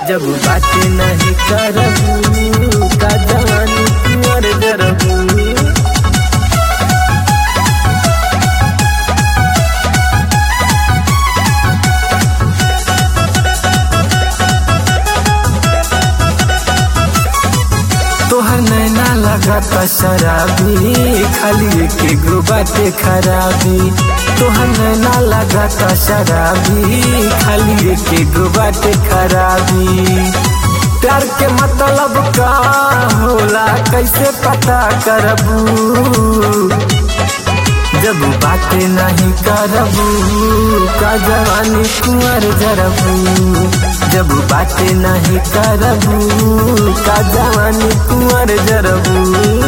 जब बातें नहीं करबू का जवानी कुंवर जरबू तोहर नैना लगाता शराबी खाली के गो बाटे खराबी तोहर नैना लगाता शराबी खाली के गो बाटे खराबी प्यार के मतलब का होला कैसे पता करबू जब बातें नहीं करबू का जवानी कुंवर जरबू जब बातें नहीं करबू का जवानी कुंवर जरबू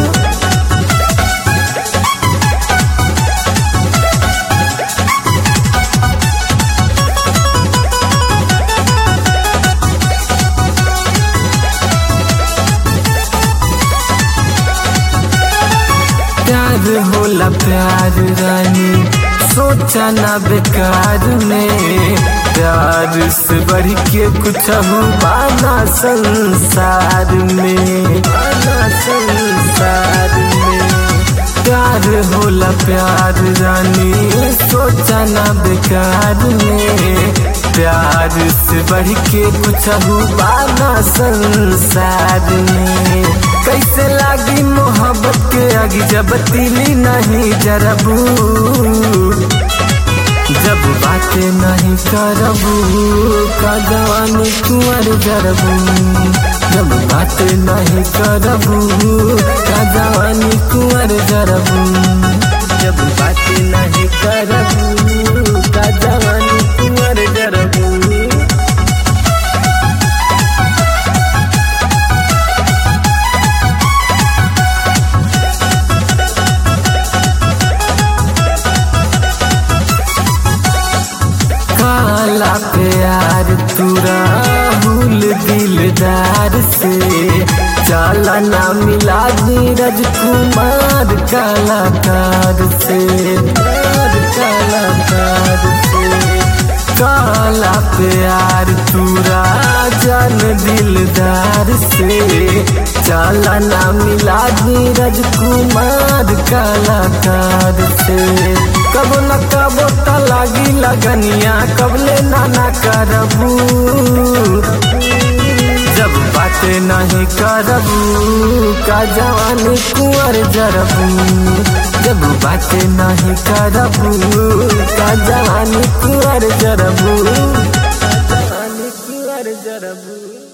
प्यार होला प्यार रानी सोचा ना बेकार में प्यार से बढ़ के कुछ बाना संसार में बाना संसार में प्यार होला प्यार रानी सोचा ना बेकार में प्यार से बढ़ के कुछ बाना संसार में कैसे लागी मोहब्बत के आगे जब तिली नहीं जरबू जब बातें नहीं करबू का जवानी कुंवर जरबू जब बातें नहीं करबू का जवानी कुंवर जरबू जब बातें नहीं करबू का जवानी कुंवर जरबू काला प्यार तुरा भूल दिलदार से चाला ना मिला नीरज कुमार कलाकार से प्यार कलाकार से काला प्यार तुरा जान दिलदार से चाला ना मिला नीरज कुमार कलाकार से कब न कब त लागी लगनिया कबले नाना करबू जब बातें नहीं करबू का जवानी कुंवर जरबू जब बातें नहीं करबू का जवानी कुंवर जरबू जवानी कुंवर जरबू